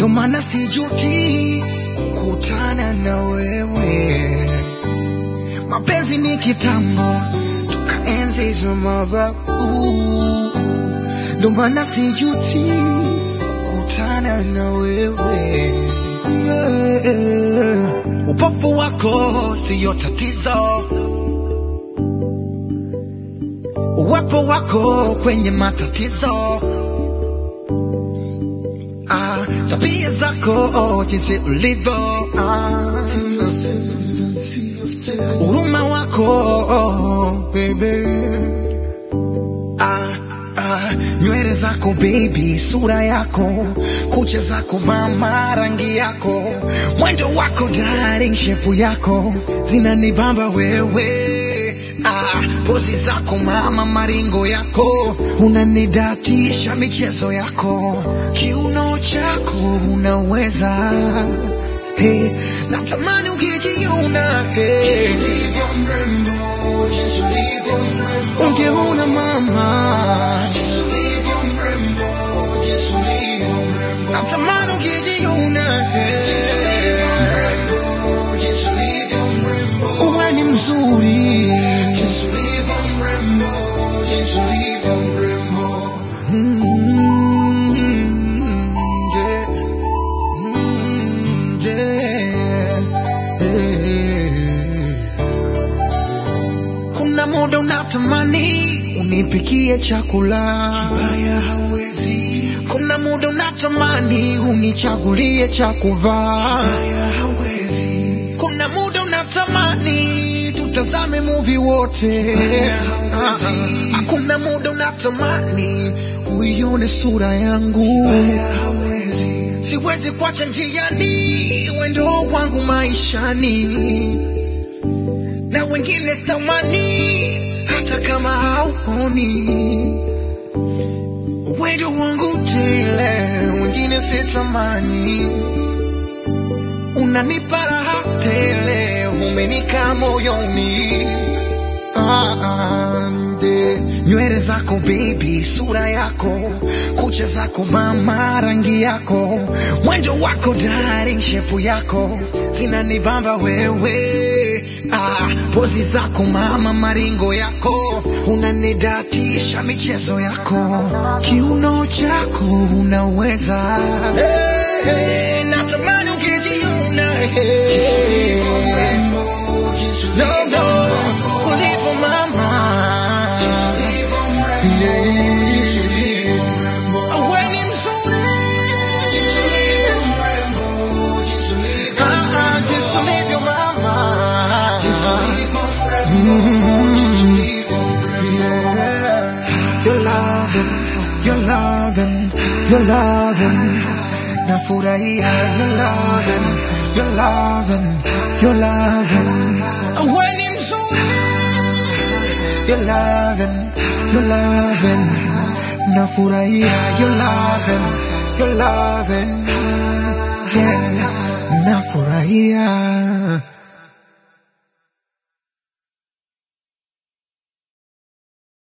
ndo maana sijuti kukutana na wewe. Mapenzi ni kitambo, tukaenzi hizo mababu, ndo maana sijuti kukutana na wewe. Yeah. Upofu wako siyo tatizo, uwepo wako kwenye matatizo. Ah, tabia zako oh, jinsi ulivyo ah, huruma wako oh, baby ah, ah, nywele zako baby, sura yako, kucha zako mama, rangi yako, mwendo wako darling, shepu yako zinanibamba wewe ah, pozi zako mama, maringo yako unanidatisha, michezo yako, kiuno chako unaweza hey, natamani ungejiona hey. Ungeona mama natamani ungejiona hey. uwe ni mzuri Mm, yeah. Mm, yeah. Yeah. Kuna muda unatamani unipikie chakula kibaya hawezi. Kuna muda unatamani unichagulie cha kuvaa kibaya hawezi. Kuna muda unatamani tutazame movie wote Ah, ah. Kuna muda unatamani uione sura yangu siwezi kuacha njiani wendo wangu maishani na wengine sitamani hata kama hauponi wendo wangu tele wengine sitamani unanipa raha tele umenika moyoni Ah, ah, nde. nywele zako baby sura yako kucha zako mama rangi yako mwendo wako darling shepu yako zinanibamba wewe ah, pozi zako mama maringo yako unanidatisha michezo yako kiuno chako unaweza hey, hey, natamani ukijiona hey. No, no, ulivyo mama. Yeah. Wewe ni mzuri. Ah, ah, jinsi ulivyo mama. Mm. Yeah. Your loving, your loving, your loving. Nafurahia your loving, your loving, your loving. Wewe ni mzuri. Your loving, your loving. Nafurahia your loving, your loving. Yeah, nafurahia.